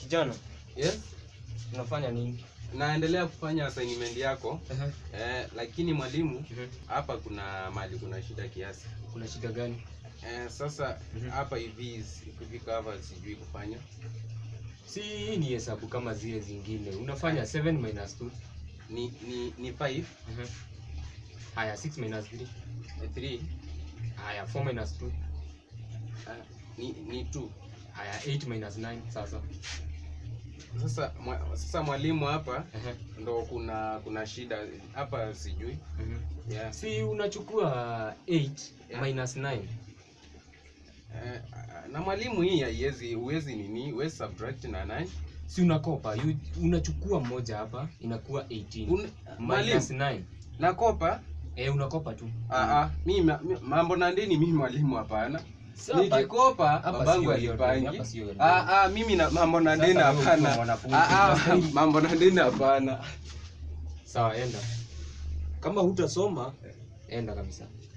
Kijana, Yes? unafanya nini? Naendelea kufanya assignment yako Ehe. eh, lakini mwalimu, Mhm. hapa kuna mali kuna shida kiasi Kuna shida gani? eh, sasa Mhm. hapa hivi si- kufika hapa sijui kufanya Si hii ni hesabu kama zile zingine. Unafanya 7 minus 2. ni ni ni 5 Ehe. Haya 6 minus 3. 3 Haya 4 minus 2. ni ni 2 Haya 8 minus 9 sasa. sasa mwa, sasa mwalimu hapa Ehe. ndo kuna kuna shida hapa sijui Mhm. yeah. Si unachukua 8 Yeah. minus 9. eh, na mwalimu hii haiwezi huwezi nini huwezi subtract na 9 Si unakopa, you, unachukua moja hapa inakuwa 18. Un- mwalimu minus 9. nakopa Eh, unakopa tu. Ah, ah, mi ma- mi- mambo na ndeni mimi mwalimu hapana Si hapa- nikikopa hapa babangu sio hiyo deni, alipangi hapa sio hiyo Ah, ah, mimi na mambo na Sasa ndeni wewe ukiwa hapana mwanafunzi, Ah, ah, unastahili- mambo na ndeni hapana Sawa, enda. Kama hutasoma, enda kabisa.